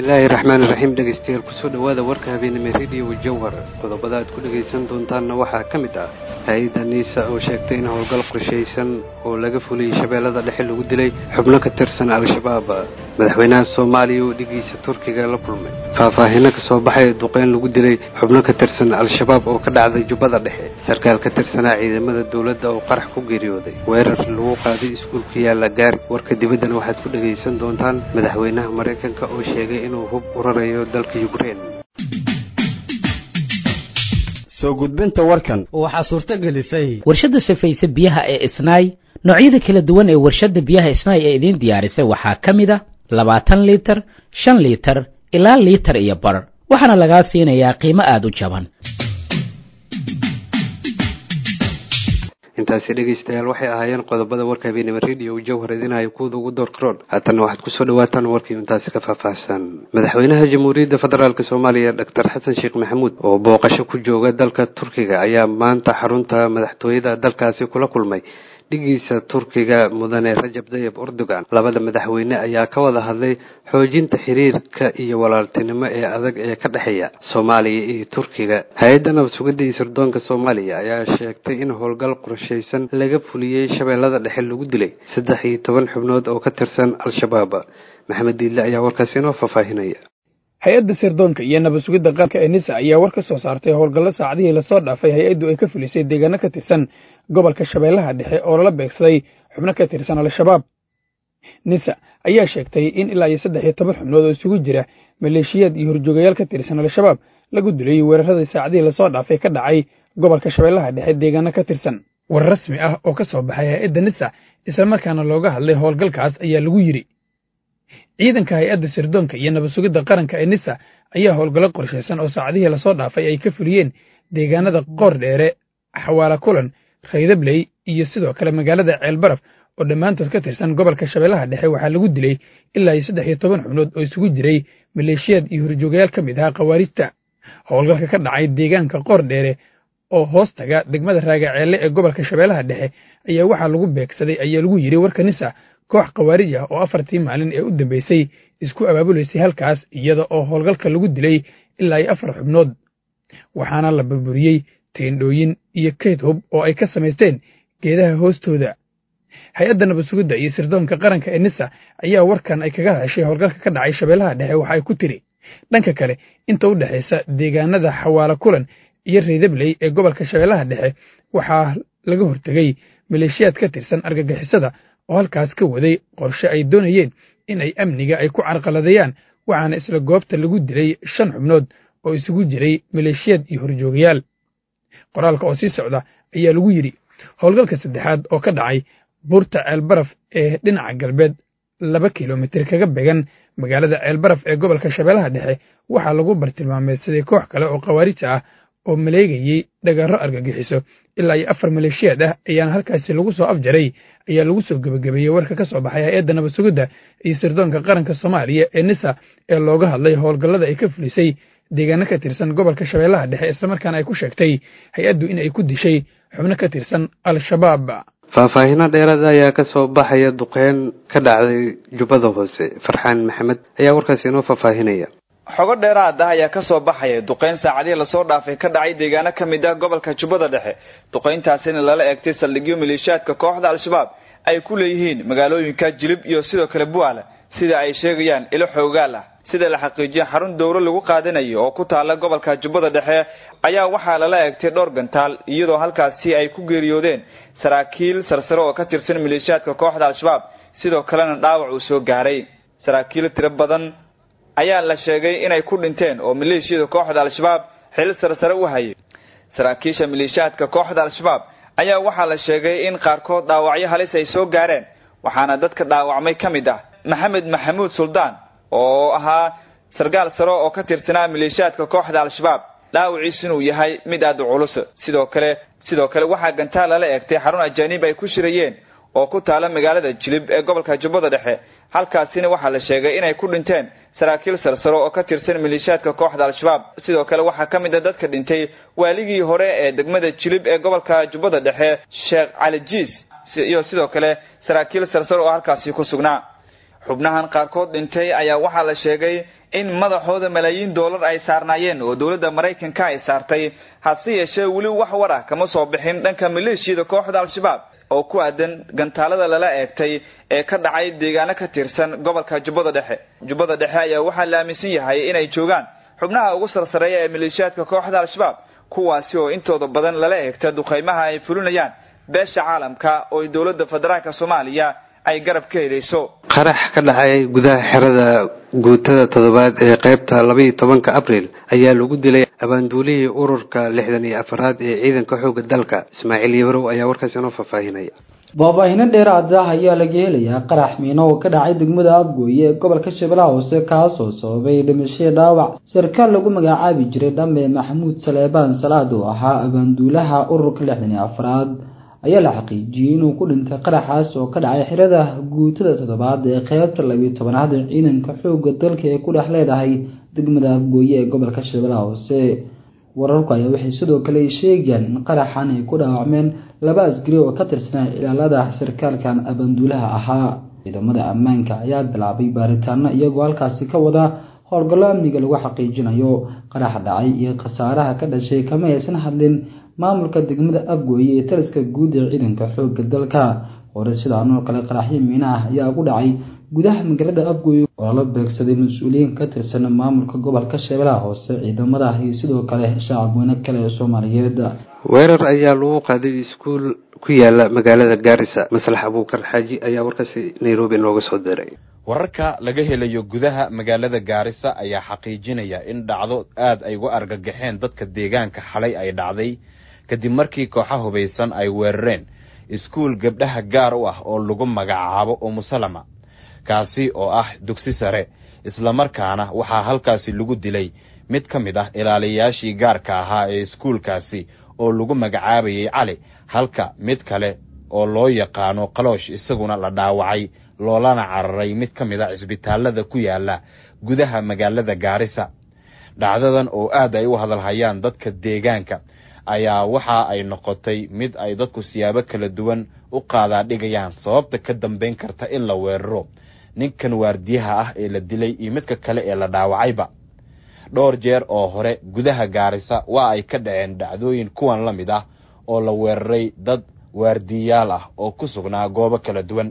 bismillaahi raxmaani raxiim dhegaystayaal kusoo dhowaada warka habeenimo rediyo jawhar qodobada aad ku dhegaysan doontaanna waxaa ka mid ah hay-adda niisa oo sheegtay in howlgal qorshaysan oo laga fuliyey shabeellada dhexe lagu dilay xubno ka tirsan al-shabaab madaxweynaha soomaaliya oo dhigiisa turkiga la kulmay faahfaahino ka soo baxay duqeyn lagu dilay xubno ka tirsan al-shabaab oo ka dhacday jubbada dhexe sarkaal ka tirsanaa ciidamada dowladda oo qarax ku geeriyooday weerar lagu qaaday iskuulka yaalla gaari warka dibaddana waxaad ku dhegaysan doontaan madaxweynaha maraykanka oo sheegay inuu hub urarayo dalka yukrein soo gudbinta warkan waxaa suurto gelisay warshadda safayse biyaha ee isnaay noocyada kala duwan ee warshadda biyaha isnaay ee idiin diyaarisay waxaa ka mid a labaatan liitar shan liitar ilaa liitar iyo bar waxaana lagaa siinayaa qiimo aada u jaban intaasi dhegaystayaal waxay ahaayeen qodobada warka habeenimo rediyo jawhar idinhayo kuwada ugu door karoon haatanna waxaad kusoo dhawaataan warkii intaasi ka faahfaahsan madaxweynaha jamhuuriyadda federaalk soomaaliya doctor xasan sheekh maxamuud oo booqasho ku jooga dalka turkiga ayaa maanta xarunta madaxtooyada dalkaasi kula kulmay dhigiisa turkiga mudane rajab dayib erdogan labada madaxweyne ayaa ka wada hadlay xoojinta xiriirka iyo walaaltinimo ee adag ee ka dhexeeya soomaaliya iyo turkiga hay-adda nabad sugidda iyo sirdoonka soomaaliya ayaa sheegtay in howlgal qorshaysan laga fuliyey shabeellada dhexe lagu dilay saddex iyo toban xubnood oo ka tirsan al-shabaab maxamed diidle ayaa warkaasi inoo faahfaahinaya hay-adda sirdoonka iyo nabad sugidda qaranka ee nisa ayaa war ka soo saartay howlgallo saacadihii lasoo dhaafay hay-addu ay ka fulisay deegaano ka tirsan gobolka shabeellaha dhexe oo lala beegsaday xubno ka tirsan al-shabaab nisa ayaa sheegtay in ilaa iyo saddex iyo toban xubnood oo isugu jira maleeshiyaad iyo horjoogayaal ka tirsan al-shabaab lagu dilay weeraradii saacadihii lasoo dhaafay ka dhacay gobolka shabeellaha dhexe deegaano ka tirsan war rasmi ah oo ka soo baxay hay-adda nisa islamarkaana looga hadlay howlgalkaas ayaa lagu yidhi ciidanka hay-adda sirdoonka iyo nabad sugidda qaranka ee nisa ayaa howlgallo qorshaysan oo saacadihii lasoo dhaafay ay ka fuliyeen deegaanada qoor dheere xawaala kulan raydabley iyo sidoo kale magaalada ceelbaraf oo dhammaantood ka tirsan gobolka shabeellaha dhexe waxaa lagu dilay ilaa iyo saddex iyo toban xubnood oo isugu jiray maleeshiyaad iyo horjoogayaal ka mid ahaa khawaarijta howlgalka ka dhacay deegaanka qoor dheere oo hoos taga degmada raagaceelle ee gobolka shabeellaha dhexe ayaa waxaa lagu beegsaday ayaa lagu yidhi warka nisa koox khawaarij ah oo afartii maalin ee u dambaysay isku abaabulaysay halkaas iyada oo howlgalka lagu dilay ilaa iyo afar xubnood waxaana la burburiyey teendhooyin iyo kayd hub oo ay ka samaysteen geedaha hoostooda hay-adda nabad sugidda iyo sirdoonka qaranka ee nisa ayaa warkan ay kaga hadashay howlgalka ka dhacay shabeellaha dhexe waxa ay ku tiri dhanka kale inta u dhexaysa deegaanada xawaala kulan iyo raydabley ee gobolka shabeellaha dhexe waxaa laga hortegey maleeshiyaad ka tirsan argagixisada oo halkaas ka waday qorshe ay doonayeen in ay amniga ay ku carqaladeeyaan waxaana isla goobta lagu dilay shan xubnood oo isugu jiray maleeshiyaad iyo horjoogayaal qoraalka oo sii socda ayaa lagu yidhi howlgalka saddexaad oo ka dhacay buurta ceelbaraf ee dhinaca galbeed laba kilomitir kaga began magaalada ceelbaraf ee gobolka shabeellaha dhexe waxaa lagu bartilmaameysaday koox kale oo khawaarija ah oo maleegayey dhagarro argagixiso ilaa iyo afar maleeshiyaad ah ayaana halkaasi lagu soo afjaray ayaa lagu soo gebagabeeyey warka ka soo baxay hay-adda nabad sugidda iyo sirdoonka qaranka soomaaliya ee nisa ee looga hadlay howlgallada ay ka fulisay deegaano ka tirsan gobolka shabeellaha dhexe islamarkaana ay ku sheegtay hay-addu in ay ku dishay xubno ka tirsan al-shabaab faahfaahino dheeraad ayaa ka soo baxaya duqeyn ka dhacday jubbada hoose farxaan maxamed ayaa warkaasi inoo faahfaahinaya xogo dheeraad ah ayaa ka soo baxaya duqeyn saacadihii lasoo dhaafay ka dhacay deegaano ka mid ah gobolka jubbada dhexe duqeyntaasina lala eegtay saldhigyo maleeshiyaadka kooxda al-shabaab ay ku leeyihiin magaalooyinka jilib iyo sidoo kale bu'aala sida ay sheegayaan ilo xoogaal ah sida la xaqiijiya xarun dowro lagu qaadanayo oo ku taala gobolka jubbada dhexe ayaa waxaa lala eegtay dhowr gantaal iyadoo halkaasi ay ku geeriyoodeen saraakiil sarsare oo ka tirsan maleeshiyaadka kooxda al-shabaab sidoo kalena dhaawac uu soo gaaray saraakiil tiro badan ayaa la sheegay inay ku dhinteen oo maleeshiyada kooxda al-shabaab xil sarsare u hayay saraakiisha maleeshiyaadka kooxda al-shabaab ayaa waxaa la sheegay in qaarkood dhaawacyo halis ay soo gaareen waxaana dadka dhaawacmay ka mid ah maxamed maxamuud suldaan oo ahaa sargaal sare oo ka tirsanaa maleeshiyaadka kooxda al-shabaab dhaawaciis inuu yahay mid aada u culus sidoo kale sidoo kale waxaa gantaal lala eegtay xarun ajaanib ay ku shirayeen oo ku taala magaalada jilib ee gobolka jubbada dhexe halkaasina waxaa la sheegay inay ku dhinteen saraakiil sarsaro oo ka tirsan maleeshiyaadka kooxda al-shabaab sidoo kale waxaa ka mid a dadka dhintay waaligii hore ee degmada jilib ee gobolka jubbada dhexe sheekh cali jiis iyo sidoo kale saraakiil sarsaro oo halkaasi ku sugnaa xubnahan qaarkood dhintay ayaa waxaa la sheegay in madaxooda malaayiin doolar ay saarnaayeen oo dowladda maraykanka ay saartay hase yeeshee weli wax war ah kama soo bixin dhanka maleeshiyada kooxda al-shabaab oo ku aadan gantaalada lala eegtay ee ka dhacay deegaano ka tirsan gobolka jubbada dhexe jubbada dhexe ayaa waxaa la aaminsan yahay inay joogaan xubnaha ugu sarsareeya ee maleeshiyaadka kooxda al-shabaab kuwaasi oo intooda badan lala eegta duqaymaha ay fulinayaan beesha caalamka oo dowladda federaalka soomaaliya ay garab ka helayso qarax ka dhacay gudaha xerada guutada toddobaad ee qaybta labaiyo tobanka abriil ayaa lagu dilay abaanduulihii ururka lixdan iyo afaraad ee ciidanka xoogga dalka ismaaciil yabarow ayaa warkaas inoo faahfaahinaya faahfaahino dheeraad ah ayaa laga helayaa qarax miino oo ka dhacay degmada afgooye ee gobolka shabeellaha hoose kaasoo sababay dhimashadii dhaawac sarkaal lagu magacaabi jiray dhamme maxamuud saleebaan salaad oo ahaa abaanduulaha ururka lixdan iyo afraad ayaa la xaqiijiyey inuu ku dhintay qaraxaas oo ka dhacay xirada guutada toddobaad ee qeybta labiyo tobanaad ee ciidanka xoogga dalka ee ku dhex leedahay degmada afgooye ee gobolka shabeellaha hoose wararku ayaa waxay sidoo kale sheegayaan in qaraxan ay ku dhaawacmeen laba asgari oo ka tirsanaa ilaalada sarkaalkan abaanduulaha ahaa ciidamada ammaanka ayaa bilaabay baaritaano iyagoo halkaasi ka wada howlgallo amniga lagu xaqiijinayo qaraxa dhacay iyo khasaaraha ka dhashay kama aysan hadlin maamulka degmada afgooye ee taliska guud ee ciidanka xoogga dalka hore sidaan oo kale qaraxyo miina ah ayaa ugu dhacay gudaha magaalada afgooye oo lala beegsaday mas-uuliyiin ka tirsan maamulka gobolka shabeellaha hoose ciidamada iyo sidoo kale shacabweyne kale ee soomaaliyeed weerar ayaa lagu qaaday iskuul ku yaala magaalada gaarisa maslax abuukar xaaji ayaa warkaasi nairobi nooga soo diray wararka laga helayo gudaha magaalada gaarisa ayaa xaqiijinaya in dhacdo aad ay uga argagaxeen dadka deegaanka xalay ay dhacday kadib markii kooxa hubaysan ay weerareen iskuul gabdhaha gaar u ah oo lagu magacaabo umusalama kaasi oo ah dugsi sare islamarkaana waxaa halkaasi lagu dilay mid ka mid ah ilaaliyayaashii gaarka ahaa ee iskuulkaasi oo lagu magacaabayay cali halka mid kale oo loo yaqaano qaloosh isaguna la dhaawacay loolana cararay mid ka mid a cisbitaalada ku yaala gudaha magaalada gaarisa dhacdadan oo aad ay u hadalhayaan dadka deegaanka ayaa waxa ay noqotay mid ay dadku siyaabo kala duwan u qaadaa dhigayaan sababta ka dambayn karta in la weeraro ninkan waardiyaha ah ee la dilay iyo midka kale ee la dhaawacayba dhowr jeer oo hore gudaha gaarisa waa ay ka dhaceen dhacdooyin kuwan la mid ah oo la weeraray dad waardiyayaal ah oo ku sugnaa goobo kala duwan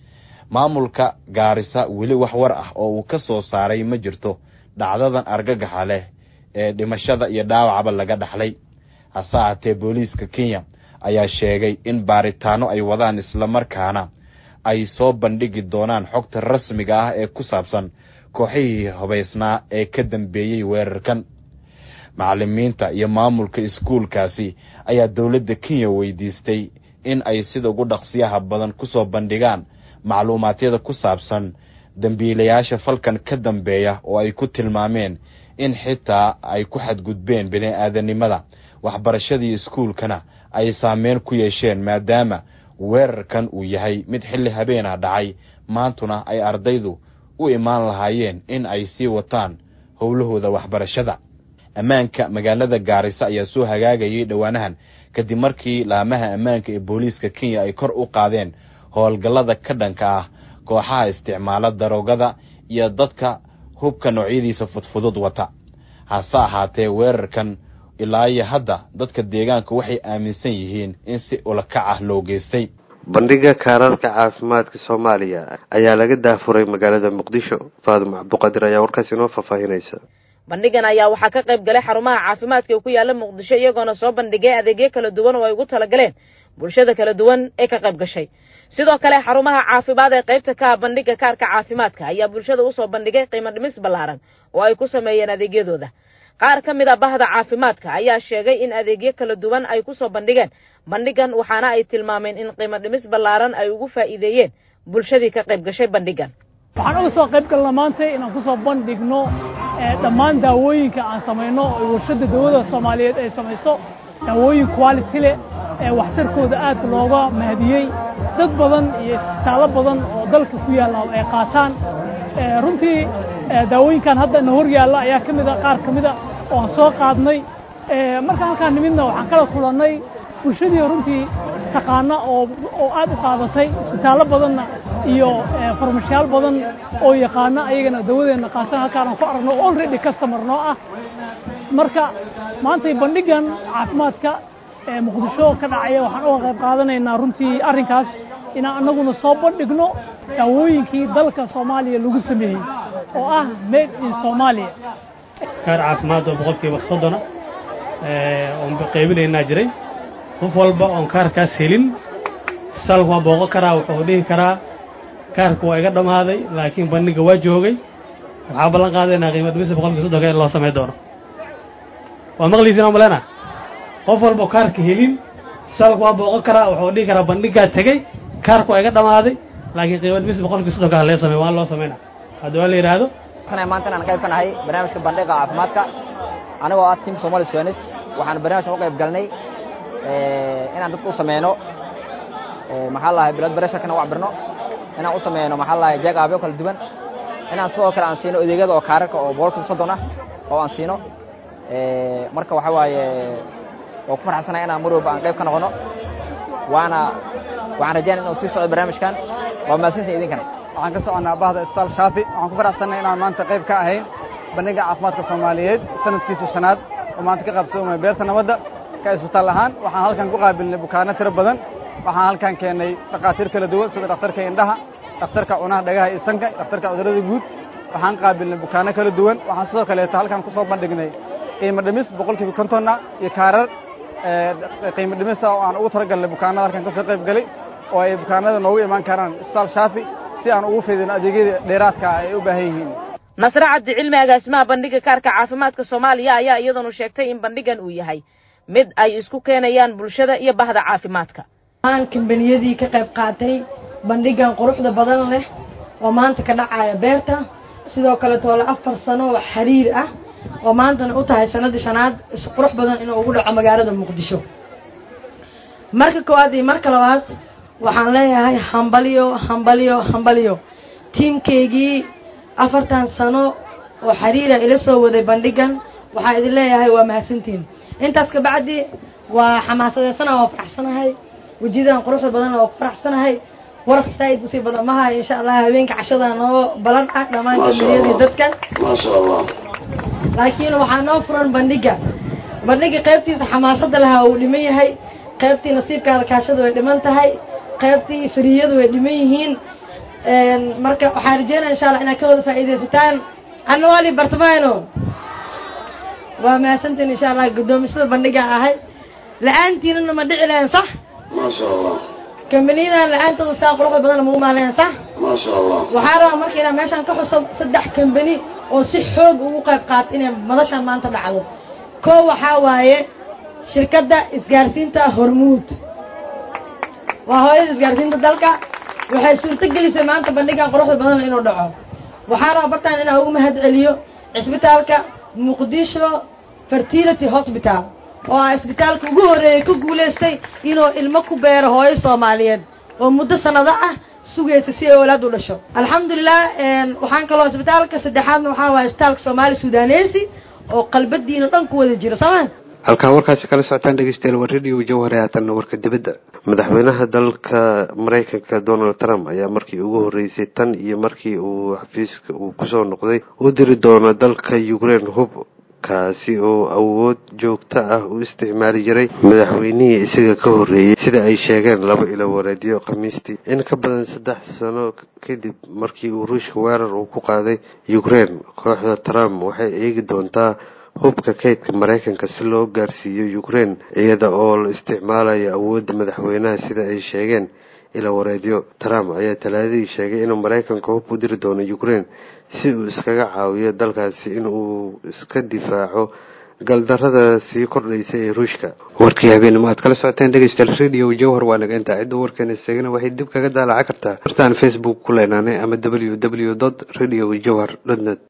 maamulka gaarisa weli wax war ah oo uu ka soo saaray ma jirto dhacdadan argagaxa leh ee dhimashada iyo dhaawacba laga dhaxlay hase ahaatee booliiska kenya ayaa sheegay in baaritaano ay wadaan islamarkaana ay soo bandhigi doonaan xogta rasmiga ah ee ku saabsan kooxihii hubaysnaa ee ka dambeeyey weerarkan macallimiinta iyo maamulka iskuulkaasi ayaa dowladda kenya weydiistay in ay sida ugu dhaqsiyaha badan ku soo bandhigaan macluumaadyada ku saabsan dembiilayaasha falkan ka dambeeya oo ay ku tilmaameen in xitaa ay ku xadgudbeen bini-aadanimada waxbarashadii iskuulkana ay saameyn ku yeesheen maadaama weerarkan uu yahay mid xilli habeena dhacay maantuna ay ardaydu u imaan lahaayeen in ay sii wataan howlahooda waxbarashada ammaanka magaalada gaarisa ayaa soo hagaagayay dhowaanahan kadib markii laamaha ammaanka ee booliiska kenya ay kor u qaadeen howlgallada ka dhanka ah kooxaha isticmaala daroogada iyo dadka hubka noocyadiisa fudfudud wata hase ahaatee weerarkan ilaa iyo hadda dadka deegaanka waxay aaminsan yihiin in si ulakac ah loo geystay bandhiga kaararka caafimaadka soomaaliya ayaa laga daafuray magaalada muqdisho faadimo cabduqaadir ayaa warkaas inoo faahfaahinaysa bandhigan ayaa waxaa ka qayb galay xarumaha caafimaadka ee ku yaala muqdisho iyagoona soo bandhigay adeegyo kala duwan oo ay ugu talagaleen bulshada kala duwan ee ka qayb gashay sidoo kale xarumaha caafimaad ee qaybta ka ah bandhiga kaarka caafimaadka ayaa bulshada usoo bandhigay qiimo dhimis ballaaran oo ay ku sameeyeen adeegyadooda qaar ka mid a bahda caafimaadka ayaa sheegay in adeegyo kala duwan ay ku soo bandhigeen bandhigan waxaana ay tilmaameen in qiimo dhimis ballaaran ay ugu faa'iideeyeen bulshadii ka qayb gashay bandhigan waxaan uga soo qayb galna maanta inaan kusoo bandhigno dhammaan daawooyinka aan samayno oo warshadda dawladda soomaaliyeed ay samayso daawooyin quality leh ee waxtarkooda aad looga mahadiyey dad badan iyo isbitaallo badan oo dalka ku yaalla ay qaataan runtii daawooyinkan hadda na hor yaalla ayaa ka mid a qaar ka mid a oo aan soo qaadnay markaan halkaan nimidna waxaan kala kulannay bulshadii runtii taqaana oo oo aad u qaadatay isbitaallo badanna iyo farmashayaal badan oo yaqaana ayagana dawadeenna qaatan halkaanaan ku aragno already customer noo ah marka maantay bandhigan caafimaadka ee muqdisho ka dhacaya waxaan uga qayb qaadanaynaa runtii arrinkaas inaan annaguna soo bandhigno daawooyinkii dalka soomaaliya lagu sameeyey oo ah made in soomaaliya kaar caafimaad oo boqolkiiba soddona oon qaybinaynaa jiray qof walba oon kaarkaas helin isbitaalku waa booqo karaa wuxuu dhihi karaa kaarku waa iga dhammaaday laakiin bandhiga waa joogay waxaa ballan qaadaynaa qiimo dhimista boqolkiiba soddonka in loo samay doono waa maqliisiin oo malena qof walba kaarka helin isbitaalku waa booqo karaa wuxuu dhihi karaa bandhigaa tegey kaarku waa iga dhammaaday laakiin qiimo dhimista boqolkiiba soddonka ha lee samey waa loo samayna haddii waa la yidhaahdo maanta inaan qayb ka nahay barnaamijka bandhiga caafimaadka anigoo ah tim somali swanis waxaan barnaamijkan u qayb galnay inaan dadka u sameyno maxaa lahay blood pressurekana u cabirno inaan u sameyno maxaa lahay jeeg aabyo kala duwan inaan sidoo kale aan siino adeegyada oo kaararka oo boqolkiiba soddon ah oo aan siino marka waxa waaye waa ku farxsanahay inaan mar walba aan qayb ka noqono waana waxaan rajaynaya inuu sii socdo barnaamijkan waa mahadsantihin idinkana waxaan ka soconnaa bahda isbitaal shaafi waxaan ku faraxsannahay inaan maanta qayb ka ahayn bandhiga caafimaadka soomaaliyeed sanadkiisa shanaad oo maanta ka qaabsoomaya beerta nabadda ka isbitaal ahaan waxaan halkan ku qaabilnay bukaano tiro badan waxaan halkan keennay dhakhaatiir kala duwan sida dhakhtarka indhaha dhakhtarka cunaha dhagaha iyo sanka dhakhtarka cudurrada guud waxaan qaabilnay bukaano kala duwan waxaan sidoo kaleeto halkan ku soo bandhignay qiimo dhimis boqolkiiba kontonna iyo kaarar qiimo dhimisa oo aan ugu talagalnay bukaanada halkan kasoo qayb galay oo ay bukaanada noogu imaan karaan isbitaal shaafi si aan ugu fidino adeegyada dheeraadka ah ay u baahan yihiin nasre cabdi cilmi agaasimaha bandhiga kaarka caafimaadka soomaaliya ayaa iyadanu sheegtay in bandhigan uu yahay mid ay isku keenayaan bulshada iyo bahda caafimaadka aan kambaniyadii ka qayb qaatay bandhigan quruxda badan leh oo maanta ka dhacaya beerta sidoo kale toole afar sano oo xiriir ah oo maantana u tahay sanadii shanaad isqurux badan inuu ugu dhaco magaalada muqdisho marka koowaad iyo marka labaad waxaan leeyahay hambalyo hambalyo hambalyo tiimkaygii afartan sano oo xiriira ila soo waday bandhigan waxaa idin leeyahay waa mahadsantiin intaas kabacdi waa xamaasadeysana waa faraxsanahay wejiyadan quruxda badan waa ku faraxsanahay waraf saaid usii badan maha insha allah haweenka cashada noo balan ah dhammaan kamiliyadii dadka maasha allah laakiin waxaa noo furan bandhiga bandhiga qaybtiisa xamaasada lahaa uu dhiman yahay qaybtii nasiibkaada kaashada way dhiman tahay qaybtii fariyadu way dhiman yihiin marka waxaan rajeynaya insha allah inaad ka wada faa'iidaysataan anna waali bartamaano waa mahadsantiin insha allah guddoomisada bandhigaan ahay la-aantiinana ma dhici lahayn sax maasha allah kambaniyadan la-aantooda saa quruxda badan ma umaalayan sax maasha allah waxaa rabaa marka inaan meeshaan ka xuso saddex kambani oo si xoog ugu qayb qaata inay madashaan maanta dhacdo koo waxaa waaye shirkadda isgaarsiinta hormuud waa hooyada isgaarsiinta dalka waxay suurto gelisay maanta bandhigan quruxda badan inuu dhaco waxaa rabaa bartaan inaan ugu mahad celiyo cisbitaalka muqdisho fertility hospital oo ah isbitaalka ugu horeeyey ka guulaystay inuu ilmo ku beero hooyo soomaaliyeed oo muddo sanado ah sugaysa si ay oolaad u dhasho alxamdulilah waxaan kaloo isbitaalka saddexaadna waxaa waaya isbitaalka soomaali sudanesi oo qalbadiina dhan ku wada jiro sooma halkaa warkaasi kala socotaan dhegeystayaal waa radio jawhare haatanna warka dibadda madaxweynaha dalka maraykanka donald trump ayaa markii ugu horreysay tan iyo markii uu xafiiska uu kusoo noqday u diri doono dalka ukraine hub kaasi oo awood joogto ah u isticmaali jiray madaxweynihii isaga ka horreeyey sida ay sheegeen laba ilo wareedyo khamiistii in ka badan saddex sano kadib markii uu ruushka weerar uu ku qaaday ukraine kooxda trump waxay eegi doontaa hubka kaydka maraykanka si loo gaarsiiyo ukraine iyada oo la isticmaalayo awoodda madaxweynaha sida ay sheegeen ila wareedyo trump ayaa talaadadii sheegay inuu maraykanka hub u diri doono ukraine si uu iskaga caawiyo dalkaasi in uu iska difaaco galdarada sii kordhaysa ee ruushka warkii habeenimo aad kala socoteen dhegeystayaal radio jowhar waa naga intaa cidda warkeena isagana waxay dib kaga daalaca kartaa hortaan facebook ku leenaanay ama w w dot radio jowhar dot net